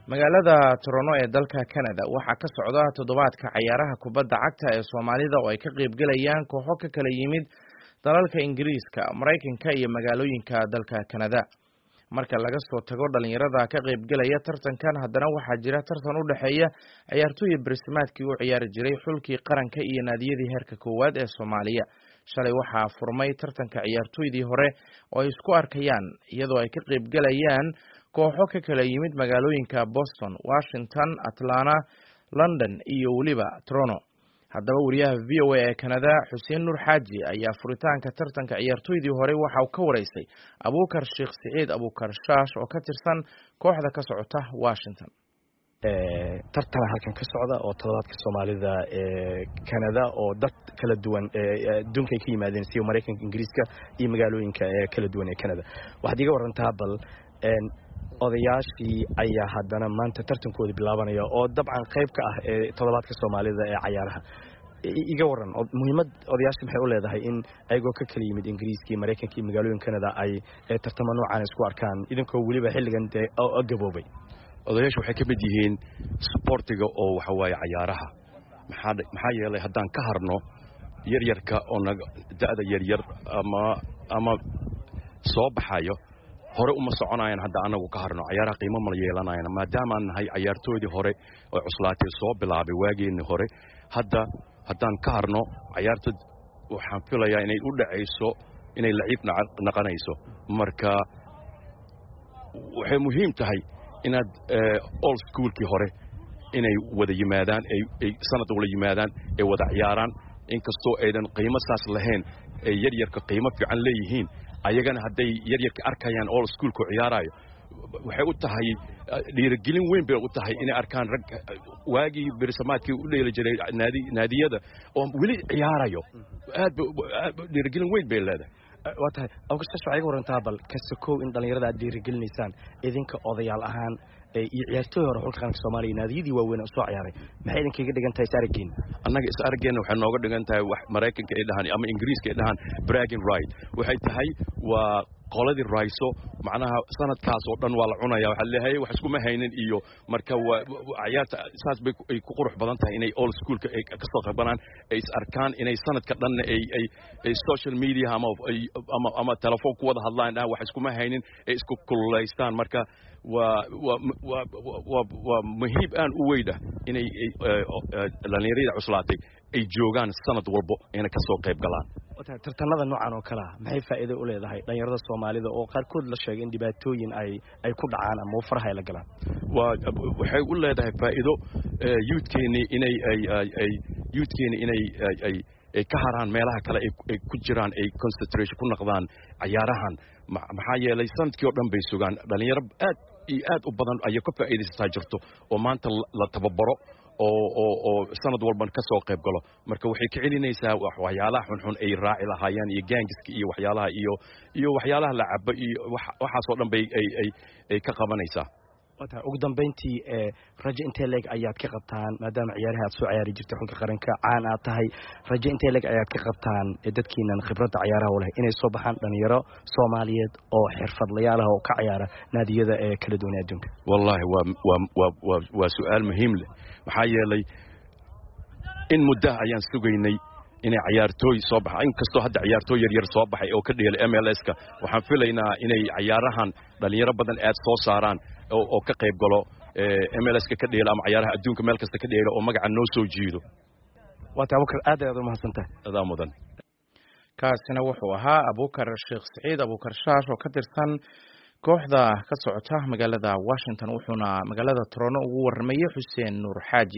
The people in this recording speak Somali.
magaalada toronto ee dalka canada waxaa ka socda toddobaadka cayaaraha kubadda cagta ee soomaalida oo ay ka qaybgelayaan kooxo ka kala yimid dalalka ingiriiska maraykanka iyo magaalooyinka dalka canada marka laga soo tago dhalinyarada ka qaybgelaya tartankan haddana waxaa jira tartan u dhexeeya ciyaartooyi barisimaadkii u ciyaari jiray xulkii qaranka iyo naadiyadii heerka koowaad ee soomaaliya shalay waxaa furmay tartanka ciyaartooydii hore oo ay isku arkayaan iyadoo ay ka qaybgelayaan kooxo ka kala yimid magaalooyinka boston washington atlanta london iyo weliba toronto haddaba wariyaha v o a ee canada xuseen nuur xaaji ayaa furitaanka tartanka ciyaartooydii hore waxa uu ka wareysay abuukar sheekh siciid abuukar shaash oo ka tirsan kooxda ka socota washington tartana halkan ka socda oo toddobaadka soomaalida ee canada oo dad kala duwan adduunka ay ka yimaadeen sida maraykanka ingiriiska iyo magaalooyinka ee kala duwan ee canada waxaad iga warantaa bal odayaashii ayaa haddana maanta tartankooda bilaabanaya oo dabcan qayb ka ah ee toddobaadka soomaalida ee cayaaraha iga waran muhiimad odayaasha maxay u leedahay in ayagoo ka kala yimid ingiriiska iyo maraykanka iyo magaalooyin canada ay tartamo noocan isku arkaan idinkoo weliba xilligan dee gaboobay odayaashu waxay ka mid yihiin sboortiga oo waxa waaye cayaaraha maxaa yeelay haddaan ka harno yaryarka oo naga da'da yaryar ama ama soo baxayo hore uma soconayan hadda anagu ka harno cayaaraha qiimo mala yeelanayan maadaamaan nahay cayaartoodii hore oo cuslaatay soo bilaabay waageenii hore hadda haddaan ka harno cayaarta waxaan filayaa inay u dhacayso inay laciib naqanayso marka waxay muhiim tahay inaad old schoolkii hore inay wada yimaadaan ay sanad wala yimaadaan ay wada ciyaaraan inkastoo aydan qiimo saas lahayn ay yaryarka qiimo fiican leeyihiin ayagana hadday yaryarka arkayaan old schoolku ciyaaraayo waxay u tahay dhiirigelin weyn bay u tahay inay arkaan rag waagii berisamaadkii u dheeli jiray naadiyada oo weli ciyaarayo aad dhiirigelin weyn bay leedahay waa tahay awkasash waxaa iga warantaa bal kasakow in dhallinyarada aad dhiirigelinaysaan idinka odayaal ahaan iyo ciyaartooy hore xulka qaranka soomaaliya naadiyadii waaweyn oo soo ciyaaray maxay idinkaga dhigan tahay is arageen annaga is arageenna waxay nooga dhigan tahay wax maraykanka ay dhahaan ama ingiriiska ay dhahaan bragging right waxay tahay waa qoladii rayso macnaha sanadkaas oo dhan waa la cunaya waxaa leeyahay wax iskuma haynin iyo marka waa ciyaarta saas bay ay ku qurux badan tahay inay old schoolka ay ka soo qabanaan ay is arkaan inay sanadka dhanna ay ay ay social media ama ama ama telefoon ku wada hadlaan dhahan wax iskuma haynin ay isku kululaystaan marka waa waa waa waa waa muhiib aan u weydah inay dhallinyarada cuslaatay ay joogaan sanad walbo inay ka soo qayb galaan tartanada noocan oo kalea maxay faa'iido u leedahay dhalinyarada soomaalida oo qaarkood la sheegay in dhibaatooyin ay ay ku dhacaan ama faraha ay la galaan waa waxay u leedahay faa'iido youthkeennii inay ay ay youthkeennii inay ay ay ka haraan meelaha kale ay ku jiraan ay concentration ku noqdaan cayaarahan maxaa yeelay sanadkii oo dhan bay sugaan dhalinyaro aad iyo aad u badan ayay ka faa'iidaysataa jirto oo maanta la tababaro oo oo oo sanad walban ka soo qayb galo marka waxay ka celinaysaa waxyaalaha xunxun ay raaci lahaayeen iyo gaangiska iyo waxyaalaha iyo iyo waxyaalaha la cabo iyo waxaasoo dhan bay ay ay ay ka qabanaysaa ugu dambayntii rajo intee leeg ayaad ka qabtaan maadaama ciyaaraha aad soo ciyaari jirtay xulka qaranka caan aad tahay rajo intee leeg ayaad ka qabtaan dadkiinan khibradda cayaaraha u leh inay soo baxaan dhalinyaro soomaaliyeed oo xirfadlayaal ah oo ka ciyaara naadiyada ee kala duwan adduunka wallaahi waa waa waa waa waa su-aal muhiim leh maxaa yeelay in muddaha ayaan sugaynay inay cayaartooy soo baxa inkastoo hadda ciyaartooy yaryar soo baxay oo ka dheelay m l s-ka waxaan filaynaa inay cayaarahan dhalinyaro badan aad soo saaraan oo ka qayb galo m l s-ka ka dheelo ama cayaaraha adduunka meel kasta ka dheelo oo magaca noo soo jiido waata abukar aad ayaad umahadsantahay adaa mudan kaasina wuxuu ahaa abukar sheekh siciid abukar shaash oo ka tirsan kooxda ka socota magaalada washington wuxuuna magaalada toronto ugu waramayey xuseen nuur xaaji